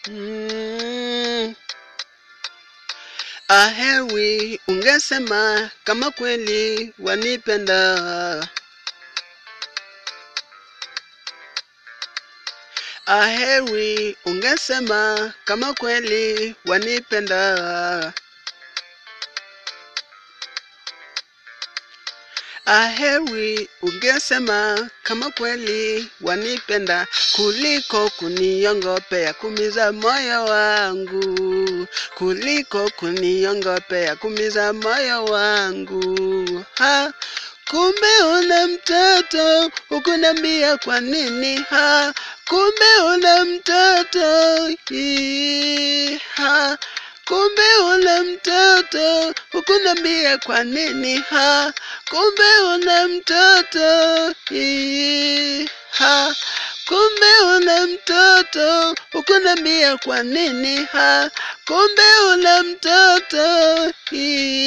Mm. Ahewi ungesema kama kweli wanipenda. Ahewi ungesema kama kweli wanipenda. Ahewi ungesema kama kweli wanipenda kuliko kuniongopea kumiza moyo wangu, kuliko kuniongopea kumiza moyo wangu. Ha, kumbe una mtoto ukunambia kwa nini? Ha, kumbe una mtoto Ii, ha, kumbe una mtoto ukunambia kwa nini? Ha, kumbe una mtoto Ii, ha, kumbe una mtoto ukunambia kwa nini? Ha, kumbe una mtoto Ii,